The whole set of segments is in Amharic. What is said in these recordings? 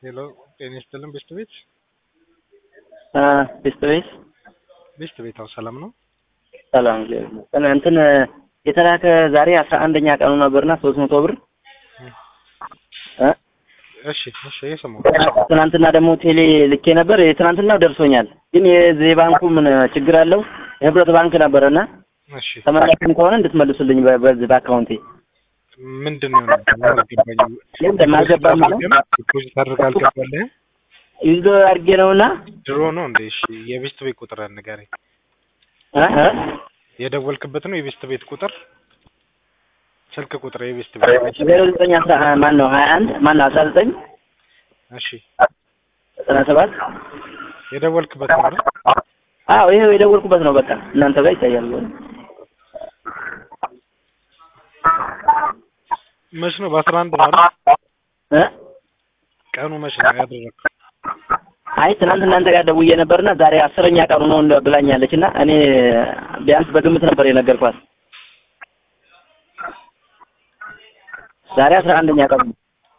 ሄሎ ጤና ይስጥልን ቤስት ቤት ቤስት ቤት ቤስት ቤት አዎ ሰላም ነው ሰላም እንትን የተላከ ዛሬ አስራ አንደኛ ቀኑ ነበርና ሶስት መቶ ብር እ እሺ እሺ እየሰማሁ ትናንትና ደግሞ ቴሌ ልኬ ነበር። የትናንትናው ደርሶኛል፣ ግን የዚህ ባንኩ ምን ችግር አለው? የህብረት ባንክ ነበረና እሺ ተመላሽም ከሆነ እንድትመልሱልኝ በ- በዚህ በአካውንቴ ምንድን ነው የሆነው? አልገባኝም። የለም አልገባም ነው ዲፖዚት አድርገህ አልገባልህም? ይዞ አድርጌ ነውና ድሮ ነው እንዴ? እሺ የቤስት ቤት ቁጥር ንገረኝ። እ እ የደወልክበት ነው የቤስት ቤት ቁጥር? ስልክ ቁጥር የቤስት ቤት ዜሮ ዘጠኝ አስራ ማን ነው ሀያ አንድ ማን ነው አስራ ዘጠኝ እሺ ዘጠና ሰባት የደወልክበት ነው አይደል? አዎ ይሄው የደወልኩበት ነው። በቃ እናንተ ጋር ይታያል። መች ነው? በአስራ አንድ ነው አይደል? እ ቀኑ መች ነው ያደረግከው? አይ ትናንት እናንተ ጋር ደውዬ ነበርና ዛሬ አስረኛ ቀኑ ነው እንደ ብላኛለች እና እኔ ቢያንስ በግምት ነበር የነገርኳት። ዛሬ አስራ አንደኛ ቀኑ ነው።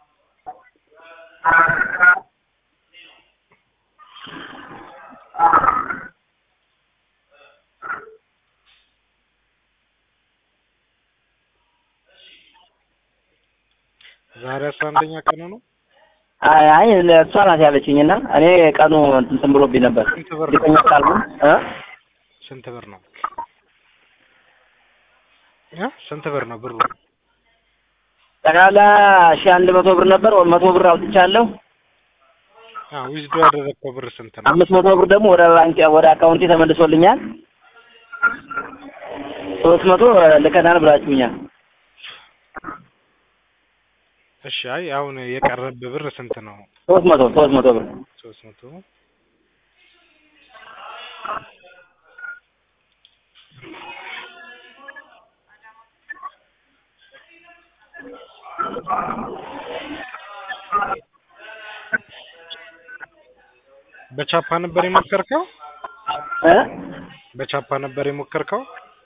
ዛሬ አስራ አንደኛ ቀኑ ነው። አይ አይ እሷ ናት ያለችኝ እና እኔ ቀኑ እንትን ብሎብኝ ነበር። ስንት ብር ነው? እርግጠኛ ካልሆን እ ስንት ብር ነው? እ ስንት ብር ነው ብሩ? ጠቅላላ ሺህ አንድ መቶ ብር ነበር። መቶ ብር አውጥቻለሁ። አዎ ዊዝዶ ያደረግከው ብር ስንት ነው? አምስት መቶ ብር ደግሞ ወደ ባንክ ወደ አካውንቴ ተመልሶልኛል። ሶስት መቶ ልከናል ብላችሁኛል። እሺ አይ አሁን የቀረብህ ብር ስንት ነው? ሶስት መቶ ሶስት መቶ ብር ሶስት መቶ በቻፓ ነበር የሞከርከው? እ በቻፓ ነበር የሞከርከው?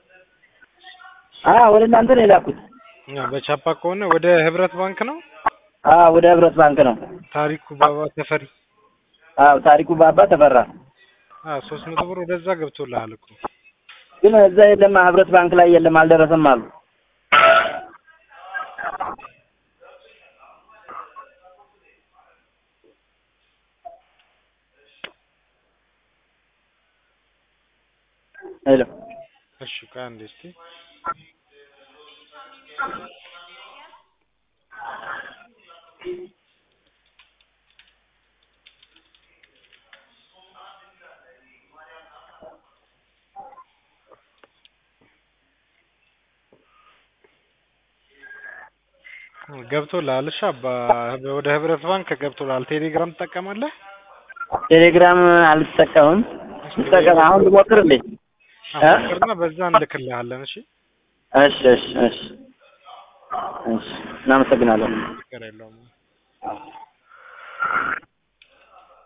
አ ወደ እናንተ ነው የላኩት። ያ በቻፓ ከሆነ ወደ ህብረት ባንክ ነው። አ ወደ ህብረት ባንክ ነው። ታሪኩ ባባ ተፈሪ አዎ ታሪኩ ባባ ተፈራ። አ ሶስት መቶ ብር ወደዛ ገብቶልሃል እኮ። ግን እዛ የለም ህብረት ባንክ ላይ የለም አልደረሰም አሉ። ሄሎ እሺ ቆይ አንዴ እስኪ ገብቶልሃል። እሺ አባ ወደ ህብረት ባንክ ገብቶልሃል። ቴሌግራም ትጠቀማለህ? ቴሌግራም አልጠቀምም። ልጠቀም አሁን ልሞክር እንዴ? እ? ሞክርና በዛ እንልክልሃለን። እሺ እሺ እሺ እሺ እሺ እናመሰግናለን። ችግር የለውም።